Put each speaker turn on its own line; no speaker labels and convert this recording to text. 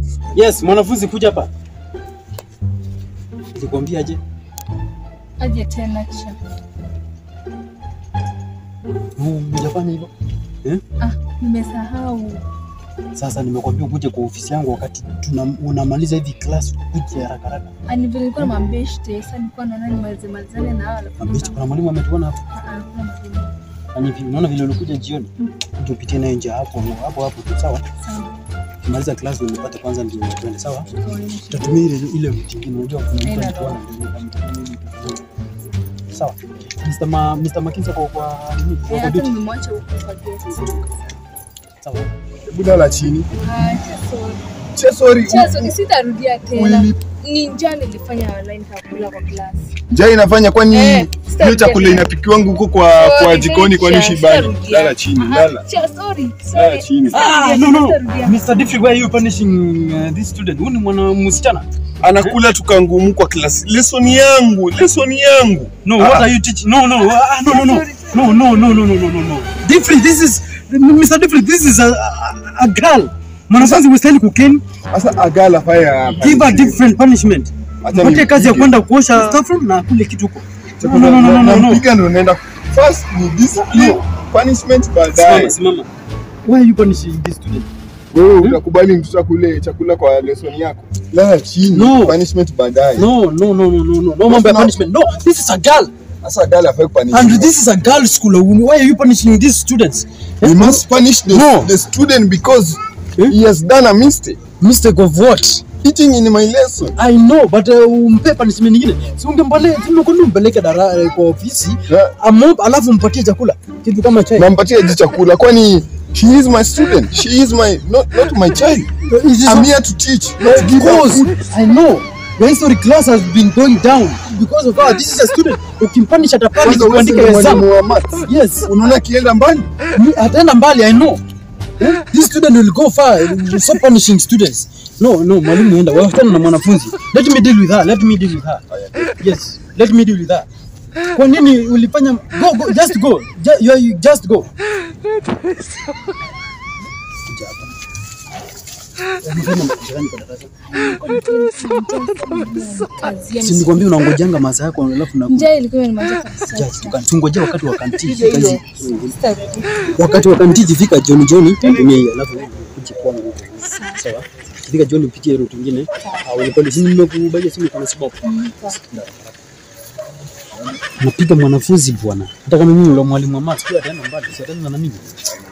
Yes, mwanafunzi kuja hapa. Nilikwambia aje?
Aje tena cha.
Hujafanya hivyo? Eh?
Ah, nimesahau.
Sasa nimekwambia ukuje kwa ofisi yangu wakati tuna, unamaliza hivi class ukuje haraka haraka.
Ani vile nilikuwa na mabeshte, sasa nilikuwa naona nimalize malizane na hao alafu.
Mabichi, kuna mwalimu ametuona hapa.
Ah, ah, kuna mwalimu.
Yaani hivi unaona vile ulikuja jioni?
Mm.
Uje upitie naye nje hapo hapo hapo tu sawa?
Sawa.
Kimaliza class ndio nipate kwanza ndio twende sawa?
Tukaonyesha.
Tutatumia ile ile route nyingine unajua kuna mtu
Haina
alikuwa anatuona ndio Sawa. Mr. Ma, Mr. Makinza kwa kwa nini?
Eh,
Kwa
hata
duty.
nimemwacha huko kwa gate.
Sawa.
Hebu lala chini.
Ah, sorry.
Che sorry.
Chazo, sitarudia tena.
Uli-
Ni njaa nilifanya online kakula kwa class.
Njaa inafanya kwani
Eh,
hiyo
sitarudia
chakula
tena.
inapikiwangu huko kwa
Sorry,
kwa jikoni kwani
Felicia,
shibani?
sitarudia.
Lala chini,
Aha,
lala.
cha- sorry,
Lala
sorry.
chini.
Ah,
Sitarudia,
no, no.
sitarudia.
Mr. Diffie, why are you punishing uh, this student? Huyu ni mwana msichana.
Anakula tukangumu kwa klasi. Lesson yangu, lesson yangu.
No,
Ah.
what are you teaching? No, no, ah, no, no, no.
Sorry,
No, no, no, no, no, no, no, no. Diffie, this is Mr. Diffie, this is a, a, a girl. Mwanafunzi mstahili kukeni.
Sasa agala fire.
Give her different punishment.
Acha
Mpatie kazi ya
nimpige.
kwenda kuosha staff room na kule kitu huko. No,
Chakula
no, no, no, no, no.
nampiga ndo naenda. First ni discipline, punishment
Simama,
baadaye.
simama. Why are you punishing this student?
Wewe utakubali mtoto akule chakula kwa lesson yako? Lala chini.
No.
Punishment baadaye.
No, no, no, no, no, no. No mambo ya
No.
punishment. No, this is a girl.
Sasa agala afai kupunish.
And this is a girl school. Why are you punishing these students?
We must punish the,
No.
the student because
Eh?
he has done a mistake.
Mistake of what?
Eating in my lesson.
I know but uh, umpe punishment nyingine. Si ungempale tumekwenda umpeleke dara eh, kwa ofisi
Yeah.
amomba alafu mpatie chakula kitu kama chai.
Nampatia ji chakula kwani she is my student. She is my not not my child.
It is
I'm
not-
here to teach, not to give her
because
food.
I know your history class has been going down because of her. This is a student. Ukimpanish atapanish
Kwanza wewe si
kuandika exam.
mwalimu wa maths.
Yes.
Unaona akienda mbali?
Ni- ataenda mbali i know Eh? this student will go far You stop punishing students no no mwalimu enda wachana na mwanafunzi let me deal with her let me deal with her yes let me deal with her kwa nini ulifanya go, go just go Ju- you, you just go Kuja hapa. Umefanya makosa gani kwa darasa?
Kazi ya
Si nilikwambia unangojanga masaa yako alafu na
Njaa ilikuwa inamaliza kabisa.
Judge, tuka- tungojea wakati wa kantini
Hivyo hivyo.
Kazi-
Sitarudia.
wakati wa kantini ikifika John John tumia hii alafu uje kwangu sawa ikifika John upitie route nyingine au unipande simu nimekubaia simu kuna sababu napiga mwanafunzi bwana hata kama mimi ule mwalimu wa maths pia ataenda mbali si ataenda na mimi